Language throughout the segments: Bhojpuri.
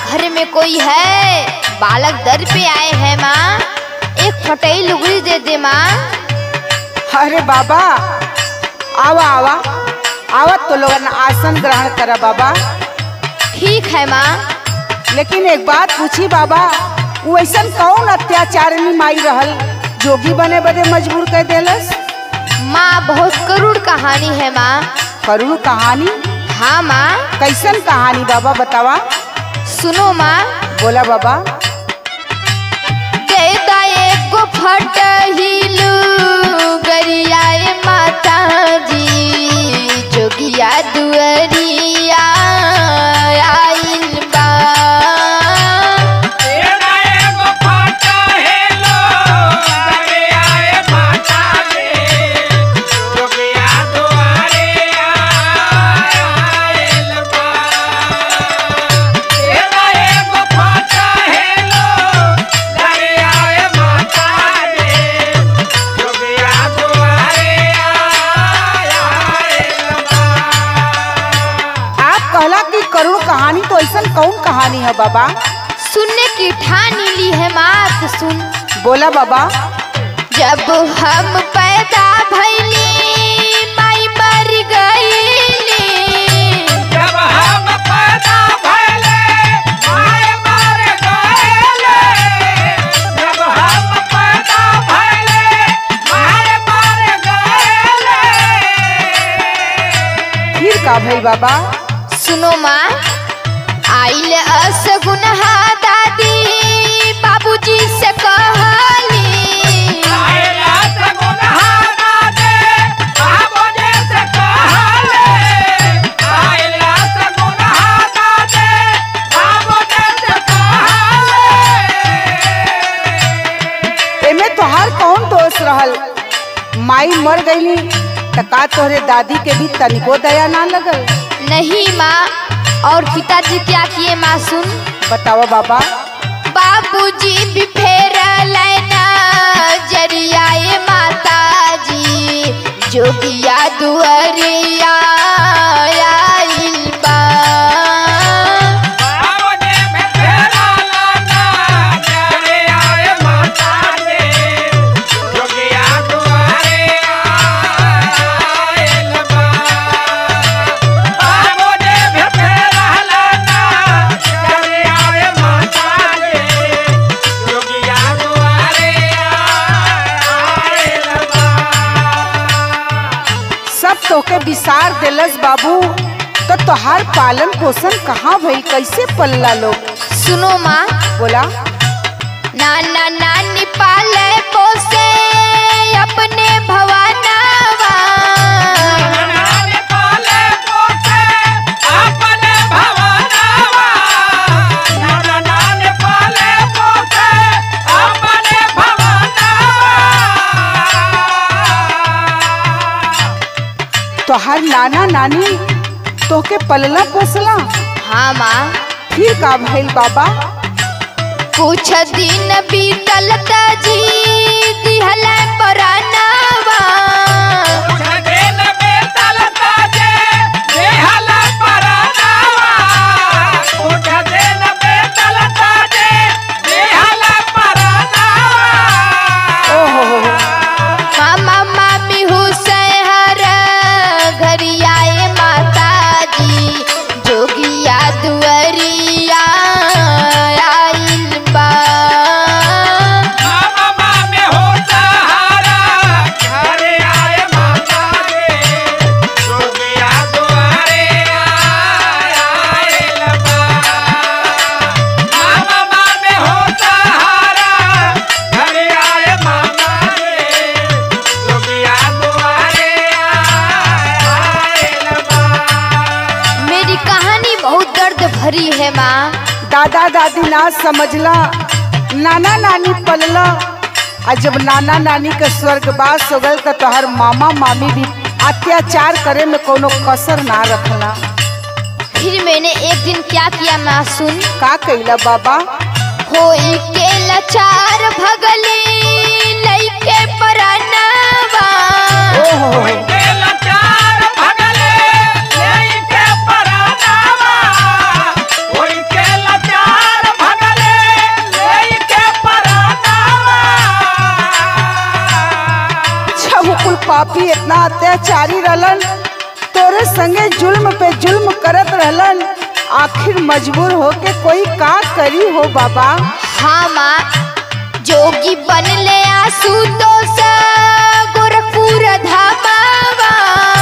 घर में कोई है बालक दर पे आए हैं माँ एक फटई लुगड़ी दे दे माँ अरे बाबा आवा आवा आवा तो लोगन आसन ग्रहण करा बाबा ठीक है माँ लेकिन एक बात पूछी बाबा वो ऐसन कौन अत्याचार में माई रहल जोगी बने बदे मजबूर कर देलस माँ बहुत करुण कहानी है माँ करुण कहानी हाँ माँ कैसन कहानी बाबा बतावा सुनो माँ बोला बाबा दे दा एगो फटहिलू गरियाए माता जी जोगिया दुअरिया आइल बा आप कहला कि करुण कहानी तो ऐसन कौन कहानी है बाबा सुनने की ठानी ली है माँ तो सुन बोला बाबा जब हम पैदा भैली माई मर गईली फिर का भइल बाबा सुनो माँ आइल असगुनहा दादी बाबूजी से कहली एमे तोहार कौन दोष रहल माई मर गईली त का तोहरे दादी के भी तनिको दया ना लगल नहीं माँ और पिताजी क्या किए माँ सुन बतावा बाबा बाबूजी भी फेर लेना जरियाए माता जी जोगिया दुअरिया आइल बा सब तोके विसार देलस बाबू तो तोहार पालन पोषण कहाँ भइल कैसे पलला लोग सुनो माँ बोला नाना नानी पाले पोसे अपने भवानावा तोहार नाना नानी तोके पलला पोसला हाँ माँ फिर का भइल बाबा कुछ दिन बीतल त जी दिहल परानावा ओहो हो हो मामा मामी हुसैन घरियाए माता जी जोगिया दुअरिया आइल बा मेरी कहानी बहुत दर्द भरी है माँ दादा दादी ना समझला नाना नानी पलला और जब नाना नानी के स्वर्गवास हो गल तो तोहर मामा मामी भी अत्याचार करे में कोनो कसर ना रखला फिर मैंने एक दिन क्या किया माँ सुन का कैला बाबा होई के लाचार भगली लइके परानावा ओहो हो हो। भगले पापी इतना अत्याचारी रहलन तोरे संगे जुल्म पे जुल्म करत रहलन आखिर मजबूर होके कोई का करी हो बाबा हाँ माँ जोगी बनले आसू तो सा गोरखपुर धामावा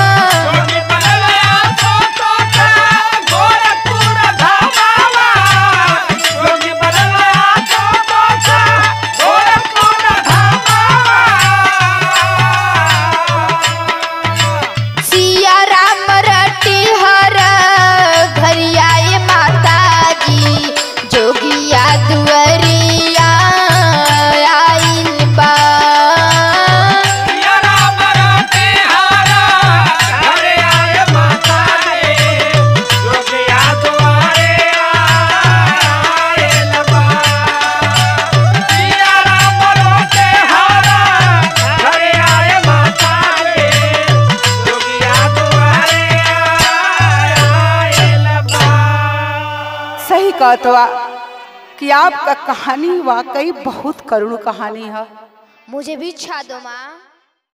सिया राम रटी हर घरियाए माता जी जोगिया दुअरिया आइल बा सही कहतवा कि आपका कहानी वाकई बहुत करुण कहानी है मुझे भी इच्छा दो माँ